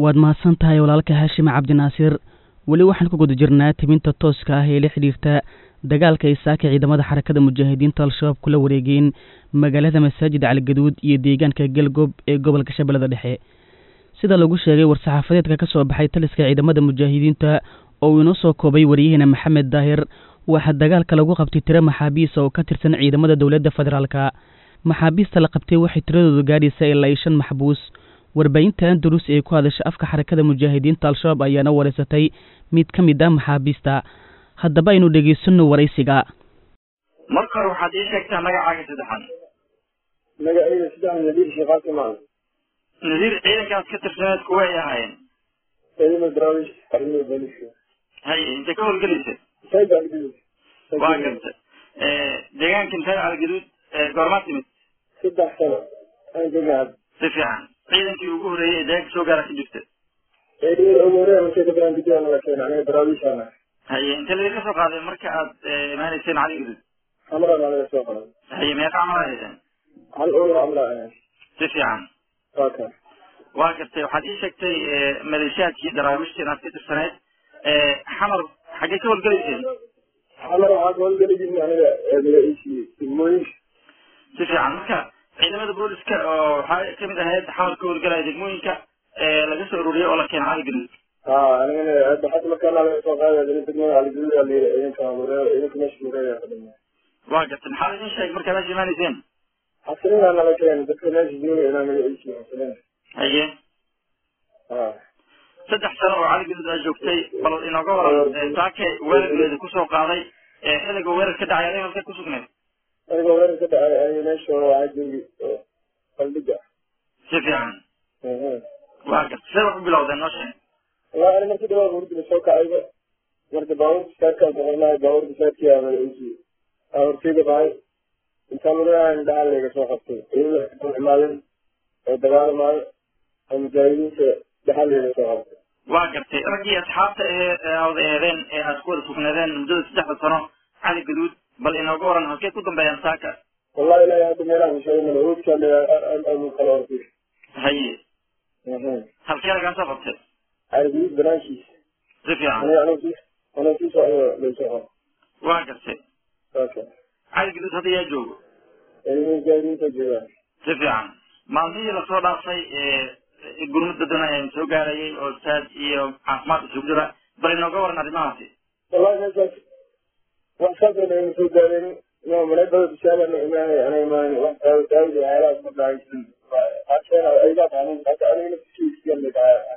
waad mahadsan tahay walaalka haashime cabdinaasiir weli waxaan ku guda jirnaa tibinta tooska ah ee la xidhiirta dagaalka ay saaka ciidamada xarakada mujaahidiinta al-shabaab kula wareegeen magaalada masaajid caligaduud iyo deegaanka galgoob ee gobolka shabeellada dhexe sida lagu sheegay war-saxaafadeedka ka soo baxay taliska ciidamada mujaahidiinta oo uu inoo soo koobay waryaheena maxamed daahir waxaa dagaalka lagu qabtay tiro maxaabiista oo ka tirsan ciidamada dowladda federaalka maxaabiista la qabtay waxay tiradooda gaadhaysa ilaa iyo shan maxbuus warbaahinta andalus ee ku hadasha afka xarakada mujaahidiinta al-shabaab ayaana wareysatay mid ka mid ah maxaabiista haddaba aynu dhegaysano waraysiga marka hore waxaad ii sheegtaa magacaaga saddexan magacayda saddex nadiir sheekhaasi maa nadiir ciidankaas ka tirsaneed kuwa ay ahaayeen ciidamada daraawish arrimada booliska haye intay ka howlgelaysa sayid algaduud waa garta deegaanka intee algaduud goormaa timid saddex sano aan joogna si fiican ciidankii ugu horreeyey ee deegaanka soo gaara ka jirta ciidamada ugu horeeya markay ka badan kadib la keena aniga daraawishaana haye intee laga soo qaaday marka aad imaanayseen cali gaduud xamrana laga soo qaday haye meeqa camal ahaydeen hal ool amla ahayn si fiican waa ka waa gartay waxaad ii sheegtay maleeshiyaadkii daraawiishta inaad ka tirsaneyd xamar xaggee ka howlgelayseen xamar waxaa ka howlgeli jirna aniga magaciisii degmooyinka si fiican marka ciidamada booliska oo waxaa kamid ahayd xamar ka howlgelaya degmooyinka laga soo ururiyey oo la keena cali gaduud ha anigana hadda hadda markaana laga soo qaaday adina degmada aligaduud aa layiri ciidanka wareer ciidanka meesha wareegaa ka dhimay waa gartay maxaa idin sheegay markaa meesha imaanayseen xasilina nala keena dadka meesha jooga inaa magaciisii xasilina haye ha saddex sano oo cali gaduud aa joogtay bal inooga waran saake weerarkeeda kusoo qaaday xilliga weerar ka dhacay adiga halkee ku sugneed aniga weerar ka dhacay aniga meesha waxaa joogi qaldhiga si fiican waa gartay see wax u bilowdeen noo sheeg wallahi ani markii dhawaa hurdila soo kacayba marka baabuurka saadkaan soconahay baabuurka saadkii aa magaciisii aa horteyda bahay intaan mudanahan dhaxal layga soo qabtay iyadoo imaadeen oo dagaalamaayo oo mujaahidiinta dhaxal layga soo qabtay waa gartay raggii asxaabta ee aada eedeen ee aad ku wada sugnaadeen muddada saddexda sano cali gaduud bal inooga waran halkee ku dambeeyaan saaka wallahi ilaahi hadda meelaha kusheegay mala hoodkaan kala hortay haye halkee lagaa soo qabtay caligaduud banaankiisa si fiican aniga anuu sii anuu sii socdo laysoo qabo waa gartay saasa cali gaduud hadda yaa joogo ciidamada mujaahidiinta joogaan si fiican maalmihii lasoo dhaafay gurmud badan ayaan soo gaarayay oo saad iyo caafimaad isugu jira bal inooga waran arrimahaasi wallahi meeshaas wax saasana ayna soo gaareen no maleebada bishaarana imaanay ana imaan wax daawo daawada waxyaalahaas ma dhahaysan qaarkeena aygaa tahanin hata aniga naftiisa